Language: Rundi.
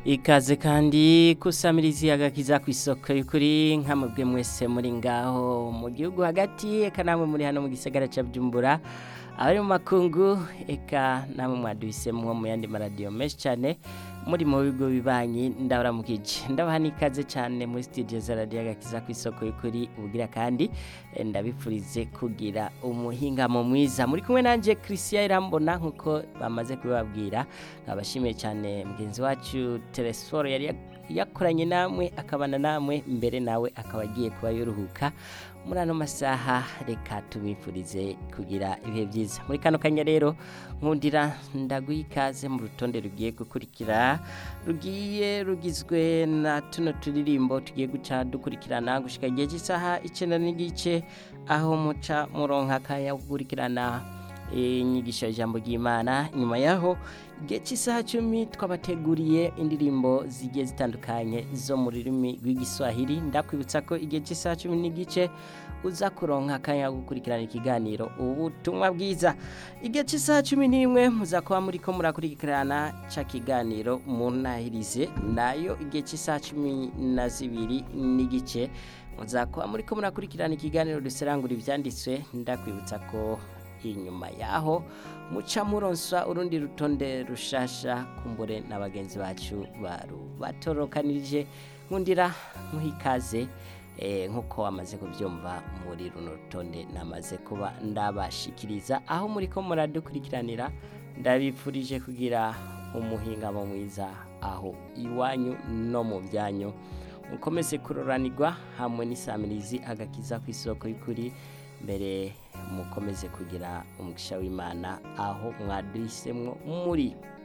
ikaze kandi kusamirizi agakiza ku isoko y'ukuri nk'amubwe mwese muri ngaho mu gihugu hagati eka namwe muri hano mu gisagara ca Bujumbura abari mu makungu eka namwe mwaduhisemwo mu yandi maradiyo menshi cyane muri mu bigo bibanyi ndabaramukije ndabaha n'ikaze cyane muri studio za radiyo agakiza ku isoko y'ukuri ubugira kandi eh, ndabipfurize kugira umuhingamo mwiza muri kumwe nanje Christian Irambona nkuko bamaze kubibabwira nkabashimiye cyane mugenzi wacu Telesforo yari yak- yakoranye namwe akabana namwe mbere nawe akaba agiye kuba yoruhuka muri ano masaha reka tubifurize kugira ibihe byiza muri kano kanya rero nkundira ndaguha ikaze mu rutonde rugiye gukurikira rugiye rugizwe na tuno turirimbo tugiye guca dukurikirana gushika igihe cy'isaha icyenda n'igice aho muca muronka akanya ko gukurikirana inyigisho y'ijambo ry'imana nyuma yaho igihe cy'isaha cumi twabateguriye indirimbo zigiye zitandukanye zo mu rurimi rw'igiswahili ndakwibutsa ko igihe cy'isaha cumi n'igice uza kuronka akanya ko gukurikirana ikiganiro ubutumwa bwiza igihe cy'isaha cumi n'imwe muza kuba muri ko murakurikirana ca kiganiro munahirize nayo igihe cy'isaha cumi na zibiri n'igice muza kuba muri ko murakurikirana ikiganiro duserangura ivyanditswe ndakwibutsa ko inyuma yaho muca muronsa urundi rutonde rushasha kumbure na bagenzi bacu batorokanirije nkundira muhikaze eh, nkuko wamaze kubyumva muri runo rutonde namaze kuba ndabashikiriza aho muri ko muradukurikiranira ndabipfurije kugira umuhingamo mwiza aho iwanyu no mu byanyu mukomeze kuroranirwa hamwe n'isamirizi agakiza ku isoko y'ukuri mbere mukomeze kugira umugisha w'imana aho mwaduhisemwo muri